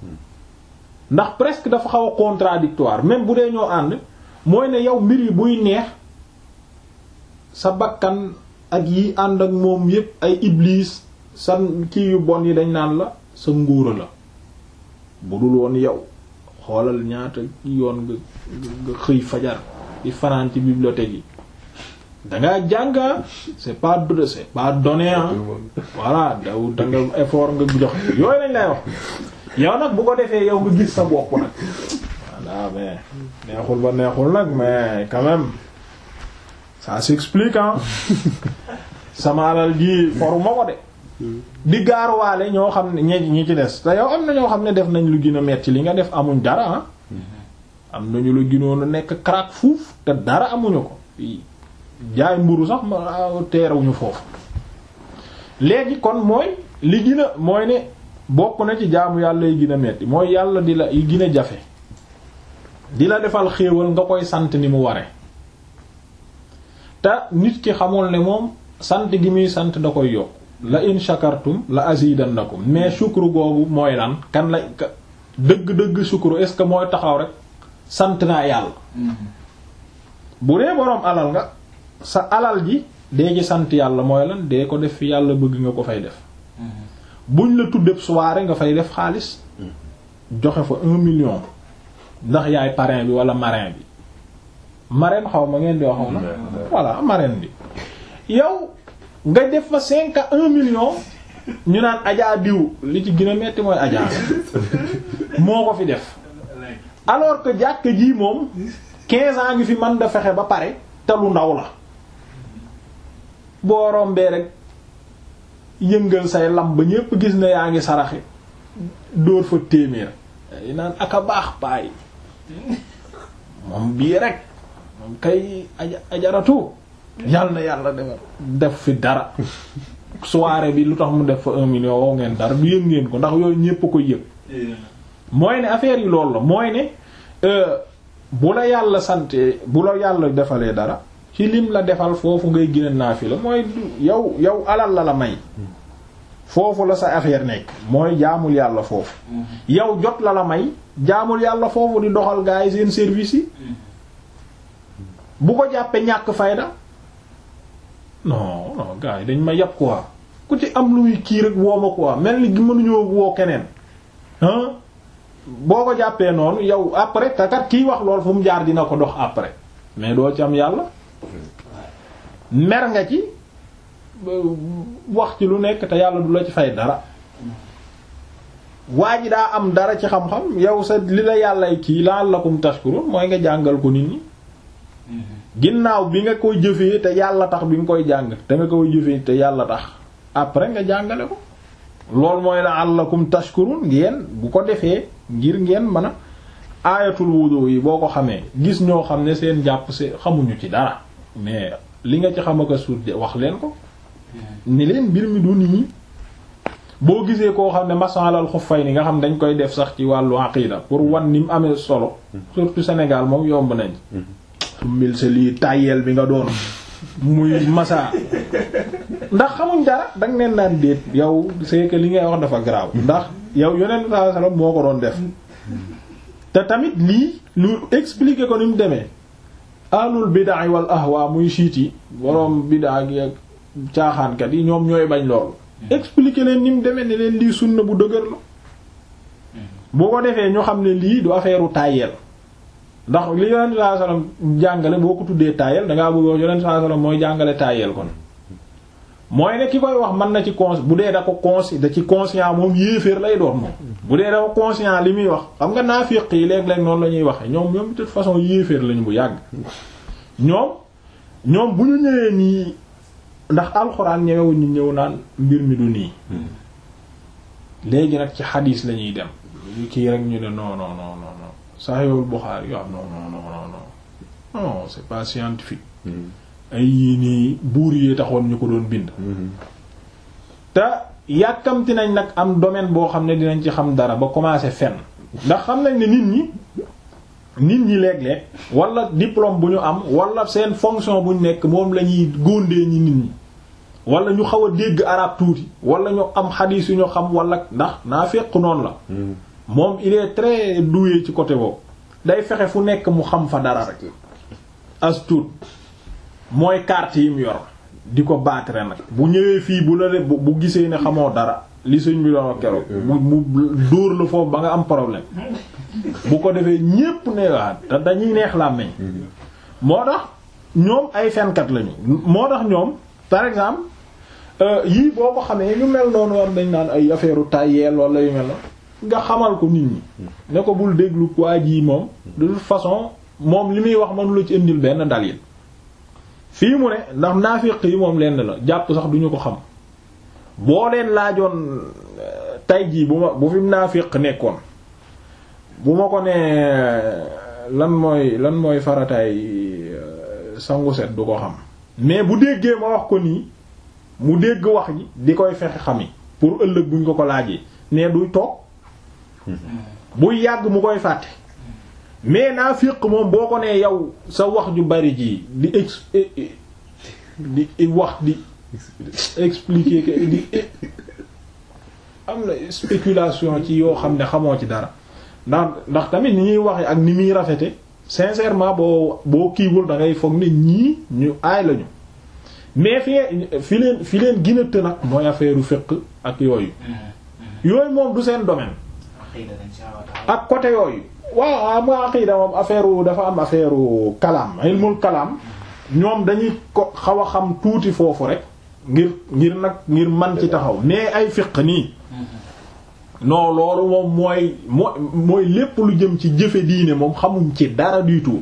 ndax presque dafa xaw a contradictoire même bu dee ñoo ànd mooy ne yow mbir yi buy neex sa bakkan ak yi ànd ak moom yépp ay iblis sa kii yu bon yi dañ naan la sa nguura la bu dul woon yow xoolal ñaata yoon nga nga xëy fajar di fanaan ci bibliothèque yi dangaa jànga c'est pas de c'est pas donné ah voilà daw da nga effort nga jox yooyu lañ lay wax yow nag bu ko defee yow nga gis sa bopp nag voilà mais neexul ba neexul nag mais quand même ça s'explique ah sama alal ji foruma ko de di gaaruwaale ñoo xam ne ñi ñi ci des te yow am na ñoo xam ne def nañ lu gën a metti li nga def amuñ dara ah am nañu la gënoon a nekk crack fuuf te dara amuñu ko jaay mburu sax ma teerawuñu foofu léegi kon mooy li gën a mooy ne bokk na ci jaamu yàlla yi gën a metti mooy yàlla di la yi gën a jafe di la defal xéewal nga koy sant ni mu ware te nit ki xamul ne moom sant gi muy sant da koy yokk la in shakartum la azidannakum mais shukru googu mooy lan kan la dëgg-dëgg shukru est-ce que mooy taxaw rek sant naa yàlla bu dee boroom alal nga sa alal ji dee ci sant yàlla mooy lan dee ko def fi yàlla bëgg nga ko fay def buñ la tuddee soirée nga fay def xaalis joxe fa un million ndax yaay parrain bi wala marraine bi marraine xaw ma ngeen di wax na voilà marraine bi yow nga def fa cinq à un million ñu naan ajaa diw li ci gën a metti mooy ajaa moo ko fi def alors que jàkk ji moom quinze ans ngi fi mën da fexe ba pare te lu ndaw la boo rombee rek yëngal say lam ba ñépp gis ne yaa ngi saraxe dóor fa téeméer yi naan aka baax paay moom bii rek moom kay aja ajaratu yàlla na yàlla defar def fi dara soirée bi lu tax mu def fa un million woo ngeen dara du yëg ngeen ko ndax yooyu ñépp ko yëg mooy ne affaire yi loolu la mooy ne bu la yàlla sante bu la yàlla defalee dara ci lim la defal foofu ngay gën a naafila mooy yow yow alal la la may foofu la sa affaire nekk mooy jaamul yàlla foofu yow jot la la may jaamul yàlla foofu di doxal gaa yi seen service yi bu ko jàppee ñàkk fayda non non gaa yi dañ ma yàpp quoi ku ci am luy kii rek woo ma quoi mel ni gi mënuñoo woo keneen ah boo ko jàppee noonu yow après te kat kiy wax lool fu mu jaar dina ko dox après mais doo ci am yàlla mer nga ci wax ci lu nekk te yàlla du la ci fay dara waa ji daa am dara ci xam-xam yow sa li la yàllay kii la'allakum tashkurun mooy nga jàngal ko nit ñi ginnaaw bi nga koy jëfee te yàlla tax bi nga koy jàng te nga koy jëfee te yàlla tax après nga jàngale ko loolu mooy la'allakum tashkurun ngeen bu ko defee ngir ngeen mën a aayatul wudu yi boo ko xamee gis ñoo xam ne seen jàpp se xamuñu ci dara mais li nga ci xam ak a suut wax leen ko ni leen mbir mi du nii boo gisee koo xam ne masalal xuffay ni nga xam dañ koy def sax ci wàllu aqida pour wan ni mu amee solo surtout Sénégal moom yomb nañ su mil sa lii tàyyeel bi nga doon muy masa ndax xamuñ dara danga neen naan déet yow c'est que li ngay wax dafa garaaw ndax yow yonent sallallahu alayhi wasallam moo ko doon def te tamit lii lu expliquer ko ni mu demee alul bid'a wal ahwa muy siit yi boroom bid'a gi ak caaxaankat yi ñoom ñooy bañ loolu expliquer leen ni mu demee ne leen lii sunna bu dëgër la boo ko defee ñu xam ne lii du affaire u tàyyeel ndax li yonent sallallahu alayhi wasallam jàngale boo ko tuddee tàyyeel dangaa bëgg wax yonent sallallahu alayhi wasallam mooy jàngale tàyyeel kon mooy ne ki koy wax mën na ci cons bu dee da ko consci da ci conscient moom yéeféer lay doon moom bu dee da ko conscient li muy wax xam nga naafiq yi léeg-léeg noonu la ñuy waxe ñoom ñoom de toute façon yéeféer lañu bu yàgg ñoom ñoom bu ñu ñëwee nii ndax alxuraan ñëwewuñ ñu ñëw naan mbir mi du nii léegi nag ci xadiis lañuy dem lu kii rek ñu ne non non non non non Sahihul Bukhari yo am non non non non non c'est pas scientifique ay yii nii buur yi taxoon ñu ko doon bind te yàkkamti nañ nag am domaine boo xam ne dinañ ci xam dara ba commencer fenn ndax xam nañ ne nit ñi nit ñi léeg-léeg wala diplôme bu ñu am wala seen fonction bu ñu nekk moom la ñuy góondee ñi nit ñi wala ñu xaw a dégg arab tuuti wala ñu am xadiis yu ñu xam wala ndax naa fekk noonu la moom il est très doué ci côté boobu day fexe fu nekk mu xam fa dara rek as tuut mooy carte yi mu yor di ko battre nag bu ñëwee fii bu la bu bu gisee ne xamoo dara li sëñ bi doon wax keroog mu mu dóor la foofu ba nga am problème bu ko defee ñépp ne waa te dañuy neex làmmeñ moo tax ñoom ay fenkat lañu moo tax ñoom par exemple yii boo ko xamee ñu mel noonu war dañ naan ay affaire u tayyeel wala yu mel na nga xamal ko nit ñi ne ko bul déglu waa jii moom de toute façon moom li muy wax mënu la ci indil benn dalil fii mu ne ndax naafiq yi moom lenn la jàpp sax duñu ko xam boo leen laajoon tay jii bu ma bu fi naafiq nekkoon bu ma ko nee lan mooy lan mooy farataay sangu set du ko xam mais bu déggee ma wax ko nii mu dégg wax ji di koy fexe xami pour ëllëg buñ ko ko laajee ne duy toog buy yàgg mu koy fàtte mais naafiq moom boo ko nee yow sa wax ju bari ji di ex di wax di expliquer que di am na spéculation ci yoo xam ne xamoo ci dara ndax ndax tamit ni ñuy waxe ak ni muy rafete sincèrement boo boo kiiwul da ngay foog ne ñii ñu aay lañu mais fi fi leen fi leen gën a të nag mooy affaire fiqh ak yooyu yooyu moom du seen domaine ak côté yooyu waaw am nga aqida moom affaire dafa am affaire kalaam ilmul kalaam ñoom dañuy ko xaw a xam tuuti foofu rek ngir ngir nag ngir man ci taxaw mais ay fiq nii non loolu moom mooy mooy mooy lépp lu jëm ci jëfe diine moom xamuñ ci dara du tout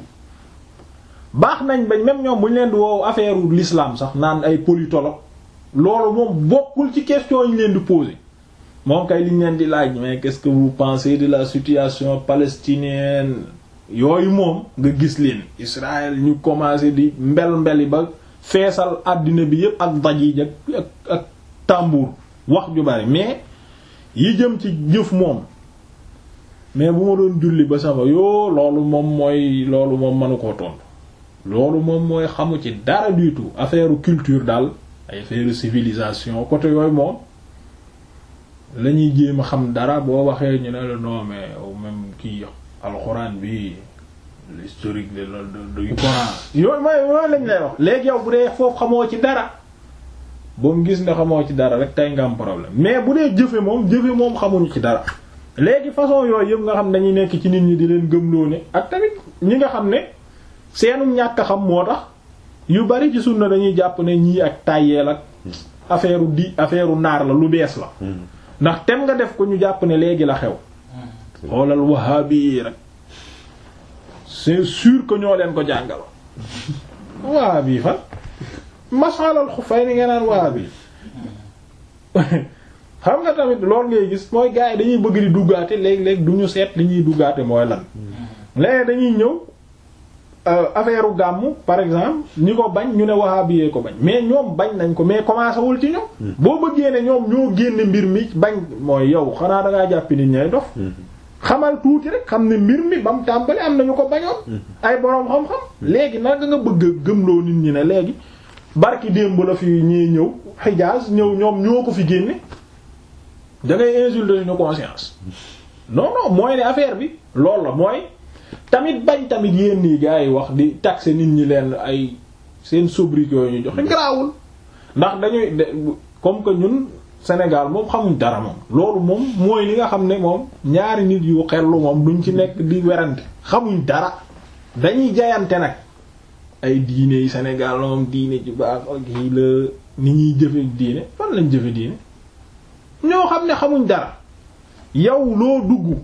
baax nañ bañ même ñoom bu ñu leen di woow affaire l'islam sax naan ay politologue loolu moom bokkul ci question yi ñu leen di poser moom kay liñ leen di laaj mais qu'est-ce que vous pensez de la situation palestinienne yooyu moom nga gis leen Israël ñu commencé di mbel mbeli ba feesal àddina bi yépp ak daj yi ak ak tambour wax ju bari mais yi jëm ci jëf moom mais bu ma doon julli ba sama yoo loolu moom mooy loolu moom mënu koo tontu loolu moom mooy xamu ci dara du tout affaire culture daal ay affaire civilisation côté yooyu moom la ñuy jéem a xam dara boo waxee ñu ne la non mais même kii alxuraan bi l'historique de du Coran yooyu mooy yooyu lañ lay wax léegi yow bu dee foofu xamoo ci dara ba mu gis nga xamoo ci dara rek tey nga am problème mais bu dee jëfe moom jëfe moom xamuñu ci dara léegi façon yooyu yëpp nga xam dañuy nekk ci nit ñi di leen gëmloo ne ak tamit ñi nga xam ne seenu ñàkk a xam moo tax yu bari ci sunna dañuy jàpp ne ñii ak tàyyeel ak affaire di affaire naar la lu bees la ndax tem nga def ko ñu jàpp ne léegi la xew xoolal wahabi rek c'est sûr que ñoo leen ko jàngal wahabi fan masalal xufay ni nga naan wahabi xam nga tamit loolu ngay gis mooy gars yi dañuy bëgg di duggaate léeg-léeg du ñu seet li ñuy duggaate mooy lan léegi dañuy ñëw affaire u gàmmu par exemple ñi ko bañ ñu ne wahabi yee ko bañ mais ñoom bañ nañ ko mais commencé wul ci ñoom boo bëggee ne ñoom ñoo génne mbir mi bañ mooy yow xanaa dangaa jàppi nit ñay dof xamal tuuti rek xam ne mbir mi ba mu tàmbali am nañu ko bañoon ay boroom xam-xam léegi naka nga bëgg a gëmloo nit ñi ne léegi barki démb la fi ñee ñëw Hijaz ñëw ñoom ñoo ko fi génne da ngay insulter suñu conscience non non mooy ne affaire bi loolu la mooy tamit bañ tamit yéen nii gars yi wax di taxer nit ñi leen ay seen sobriquet yooyu ñu joxe garaawul ndax dañuy comme que ñun Sénégal moom xamuñ dara moom loolu moom mooy li nga xam ne moom ñaari nit yu xellu moom duñ ci nekk di werante xamuñ dara dañuy jayante nag ay diine yi Sénégal moom diine ju baax ak yi la ni ñuy jëfe diine fan lañ jëfe diine ñoo xam ne xamuñ dara yow loo dugg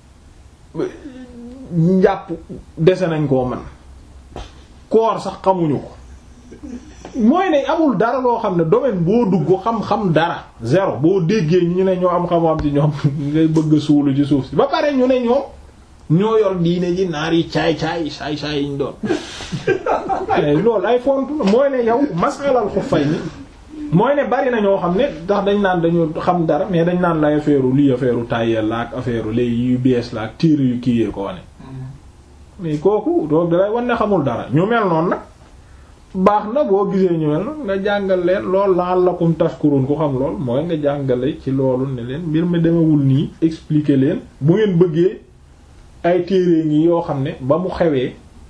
njàpp dese nañ koo man koor sax xamuñu ko mooy ne amul dara loo xam ne domaine boo dugg xam-xam dara zéro boo déggee ñu ne ñoo am xam-xam ci ñoom ngay bëgg a suulu ci suuf si ba pare ñu ne ñoom ñoo yor diine ji naar yi caay-caay saay-saay yiñ doon loolu ay font mooy ne yow masalal xuffay ni mooy ne bari na ñoo xam ne ndax dañ naan dañu xam dara mais dañ naan lay affaire lii affaire tayel la ak affaire léegi yu bees la ak tiir yu kii yee ko wane mais kooku doog dalay wan ne xamul dara ñu mel noonu nag baax na boo gisee ñu mel noonu nga jàngal leen lool la'allakum tashkurun ku xam lool mooy nga jàngale ci loolu ne leen mbir mi demewul nii expliquer leen bu ngeen bëggee ay téere ngi yoo xam ne ba mu xewee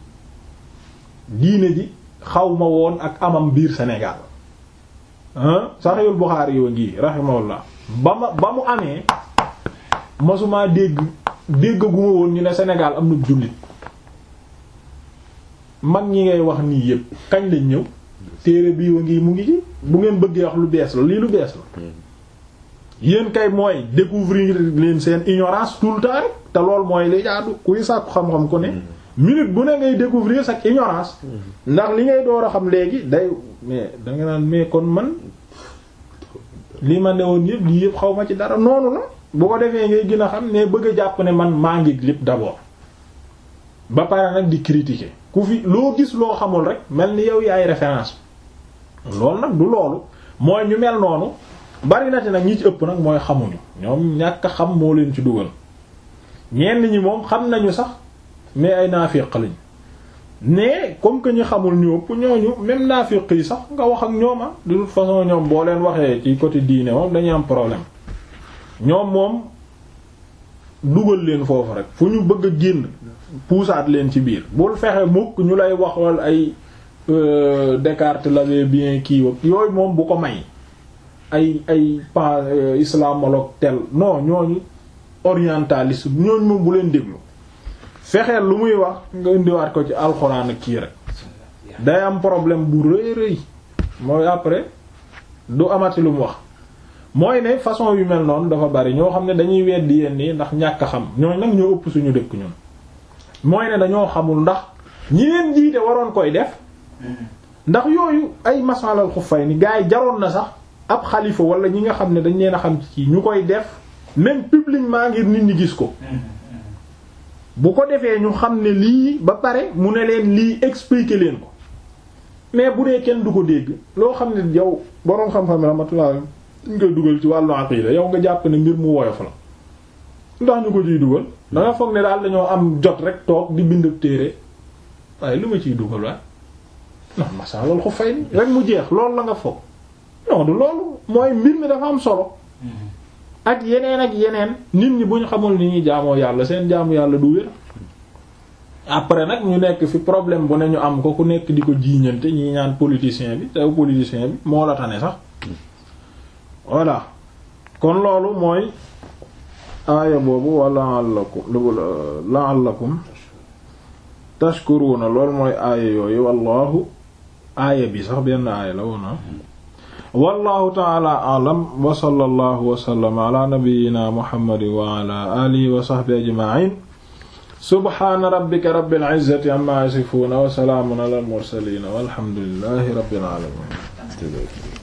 diine ji xaw ma woon ak amam biir Sénégal Sahihul Bukhari yoo ngi rahimahullah ba ma ba mu amee masuma dégg déggaguma woon ñu ne Sénégal am na jullit mag ñi ngay wax nii yépp kañ lañ ñëw téere bii wa ngi mu ngi ci bu ngeen bëggee wax lu bees la lii lu bees la yéen kay mooy découvrir leen seen ignorance tout le temps rek te lool mooy li jaadu kuy sàkku xam-xam ku ne minute bu ne ngay découvrir sa ignorance ndax li ngay door a xam léegi day mais danga naan mais kon man li ma newoon yëpp lii yëpp xaw ma ci dara noonu la bu ko defee ngay gën a xam ne bëgg a jàpp ne man maa ngi lépp d'abord ba pare nag di critiquer ku fi loo gis loo xamul rek mel ni yow yaay référence loolu nag du loolu mooy ñu mel noonu bari na ci nag ñi ci ëpp nag mooy xamuñu ñoom ñàkk a xam moo leen ci dugal ñenn ñi moom xam nañu sax mais ay naafiq lañ mais comme que ñu xamul ñu ëpp ñooñu même naafiq yi sax nga wax ak ñoom ah de toute façon ñoom boo leen waxee ci côté diine moom dañuy am problème ñoom moom dugal leen foofu rek fu ñu bëgg a génn puusaat leen ci biir bul fexe mukk ñu lay waxal ay Descartes l'avait bien kii yooyu moom bu ko may ay ay pan islamologue tel non ñooñu orientaliste ñooñu moom bu leen déglu fexeel lu muy wax nga indiwaat ko ci alxuraan ak kii rek day am problème bu rëy rëy mooy après du amati lu mu wax mooy ne façon yu mel noonu dafa bari ñoo xam ne dañuy weddi yenn yi ndax ñàkk a xam ñooñ nag ñoo ëpp suñu dëkk ñun mooy ne dañoo xamul ndax ñi leen jiite waroon koy def ndax yooyu ay masalal xuffay ni gars yi jaroon na sax ab xalifa wala ñi nga xam ne dañ leen a xam ci ñu koy def même publiquement ngir nit ñi gis ko bu ko defee ñu xam ne lii ba pare mu ne leen lii expliquer leen ko mais bu dee kenn du ko dégg loo xam ne yow boroom xam-xam rahmatullah ñu koy dugal ci wàllu aqida yow nga jàpp ne mbir mu woyof la ndax ñu ko ciy dugal da nga foog ne daal dañoo am jot rek toog di bind téere waaye lu ma ciy dugal waaye non macha loolu ko fay ni rek mu jeex loolu la nga foog non du loolu mooy mbir mi dafa am solo ak yeneen ak yeneen nit ñi bu ñu xamul ni ñuy jaamoo yàlla seen jaamu yàlla du wér après nag ñu nekk fi problème bu ne ñu am ko ku nekk di ko jiiñante ñi ñaan politicien bi tew politicien bi moo la tane sax voilà kon loolu mooy aaya boobu wa la'allakum la'allakum tashkuruna loolu mooy aaya yooyu wallahu aaya bi sax benn aaya la woona wallahu ta'ala a'lam wa sallallahu wa sallama ala nabiyyina muhammadin wa ala alihi wa sahbihi ajma'in subhana rabbika rabbil izzati amma yasifuna wa salamun ala al mursalin walhamdulillahi rabbil alamin